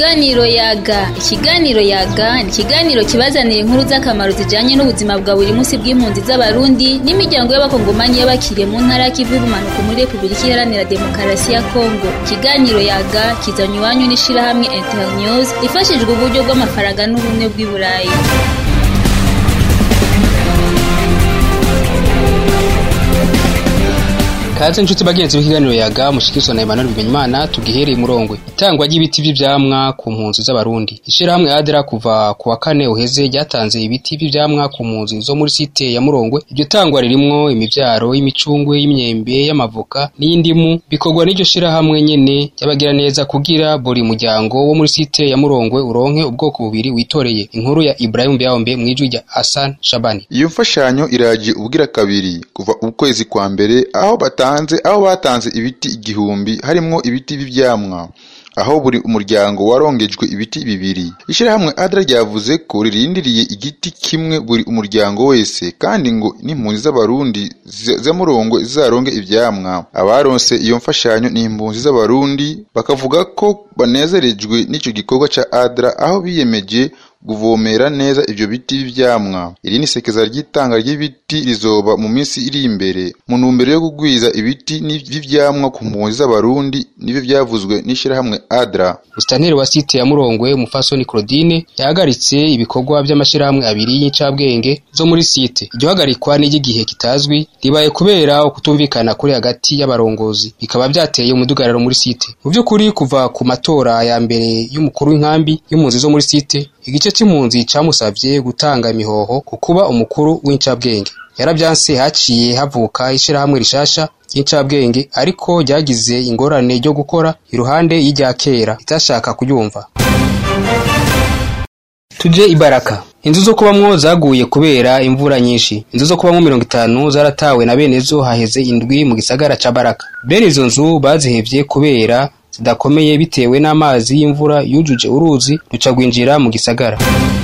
Ikiganiro yaga ikiganiro yaga ni ikiganiro kibazanira inkuru z'akamaro zijanye n'ubuzima bwa buri munsi bw'impunzi z'abarundi n'imiryango y'abakongomani y'abakiriye mu ntara y'ikivu y'ubumanuko muri repubulika iharanira demokarasi ya kongo ikiganiro yaga kizanye iwanyu n'ishirahamwe internews ifashijwe uburyo bw'amafaranga n'ubumwe bw'i burayi kaze inshuti bagenzi b'ikiganiro yaga mushikizwa na Emmanuel Bimenyimana tugihereye murongwe itangwa ry'ibiti vy'ivyamwa ku mpunzi z'abarundi ishirahamwe adera kuva ku wa kane uheze ryatanze ibiti vy'ivyamwa ku mpunzi zo muri site ya murongwe iryo tangwa ririmwo imivyaro y'imicungwe y'imyembe y'amavoka n'indimu bikorwa n'iryo shirahamwe nyene ry'abagira neza kugira buri muryango wo muri site ya murongwe uronke ubwoko bubiri witoreye inkuru ya Ibrahim Byawombe mwijwi rya Hassan Shabani iyo mfashanyo iraje ubwira kabiri kuva ukwezi kwa mbere aho bata batanze aho batanze ibiti igihumbi harimwo ibiti by'ivyamwa aho buri umuryango warongejwe ibiti bibiri ishirahamwe adra ryavuze ko ririndiriye igiti kimwe buri umuryango wese kandi ngo n'impunzi z'abarundi z'amurongo zizaronge ivyamwa abaronse iyo mfashanyo ni impunzi z'abarundi bakavuga ko banezerejwe n'ico gikorwa ca adra aho biyemeje kuvomera neza ivyo biti vy'ivyamwa iri ni sekeza ry'itanga ry'ibiti rizoba mu minsi iri imbere mu ntumbero yo kugwiza ibiti vy'ivyamwa ku mpunzi z'abarundi nivyo vyavuzwe n'ishirahamwe adra Musitanteri wa site ya Murongwe Mufasoni Claudine yahagaritse ibikorwa vy'amashirahamwe abiri y'incabwenge zo muri site iryo hagarikwa n'iry'igihe kitazwi ribaye kubera ukutumvikana kuri hagati y'abarongozi bikaba vyateye umudugararo muri site mu vy'ukuri kuva ku matora ya mbere y'umukuru w'inkambi y'impunzi zo muri site igice c'impunzi camusavye gutanga imihoho ku kuba umukuru w'incabwenge yaravyanse haciye havuka ishirahamwe rishasha ry'incabwenge ariko ryagize ingorane ryo gukora iruhande y'irya kera itashaka kuryumva tuje ibaraka inzu zo kubamwo zaguye kubera imvura nyinshi inzu zo kubamwo mirongo itanu zaratawe na bene zo haheze indwi mu gisagara ca baraka bene izo nzu bazihevye kubera zidakomeye bitewe n'amazi y'imvura yujuje uruzi ruca rwinjira mu gisagara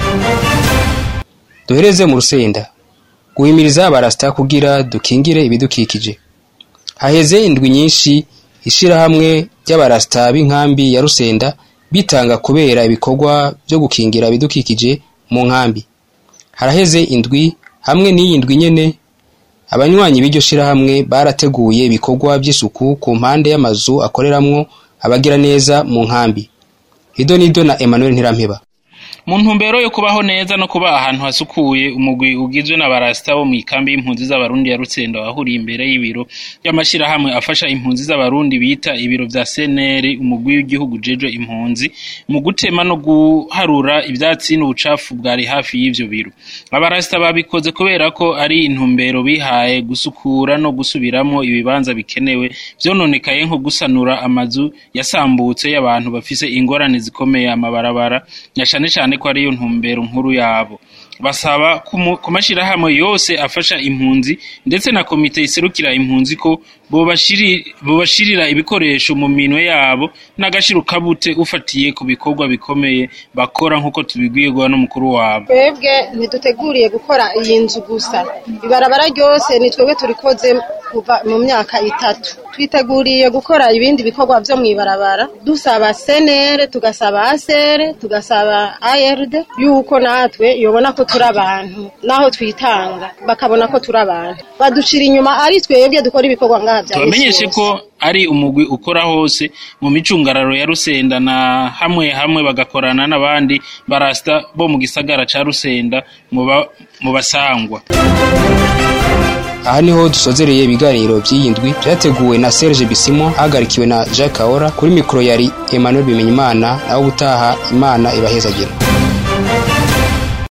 duhereze mu rusenda guhimiriza abarasita kugira dukingire ibidukikije haheze indwi nyinshi ishirahamwe ry'abarasita b'inkambi ya rusenda bitanga kubera ibikorwa vyo gukingira ibidukikije mu nkambi haraheze indwi hamwe n'iyi ndwi nyene abanywanyi b'iryo shirahamwe barateguye ibikorwa vy'isuku ku mpande y'amazu akoreramwo abagira neza mu nkambi hido nido na Emmanuel Ntirampeba mu ntumbero yo kubaho neza no kuba ahantu hasukuye umugwi ugizwe n'abarasita bo mu ikambi y'impunzi z'abarundi ya Rutsendo wahuriye imbere y'ibiro by'amashirahamwe afasha impunzi z'abarundi bita ibiro vya CNR umugwi w'igihugu jeje impunzi mu gutema no guharura ivyatsi n'ubucafu bwari hafi y'ivyo biro abarasita babikoze kubera ko ari intumbero bihaye gusukura no gusubiramo ibibanza bikenewe vyononekaye nko gusanura amazu yasambutse y'abantu bafise ingorane zikomeye amabarabara na cane cane ko ariyo ntumbero nkuru yabo basaba ku mashirahamwe yose afasha impunzi ndetse na komite iserukira impunzi ko bobashirira ibikoresho mu minwe yabo n'agashiro kabute ufatiye ku bikorwa bikomeye bakora nk'uko tubibwirwa n'umukuru wabo twebwe ntiduteguriye gukora iyi nzu gusa ibarabara ryose ni twebwe turikoze kuva mu myaka itatu twiteguriye gukora ibindi bikorwa vyo mw'ibarabara dusaba senere tugasaba asere tugasaba ARD yuko natwe yobona ko turi abantu naho twitanga bakabona ko turi abantu badushira inyuma ari twebwe dukora ibikorwa ngaha vya tubamenyeshe ko ari umugwi ukora hose mu micungararo ya Rusenda na hamwe hamwe bagakorana n'abandi barasta bo mu gisagara ca Rusenda mu basangwa aha niho dusozereye ibiganiro by'iyi ndwi byateguwe na Serge Bisimo hagarikiwe na Jacques Kaora kuri mikoro yari Emmanuel Bimenyimana naho ubutaha Imana ibahezagira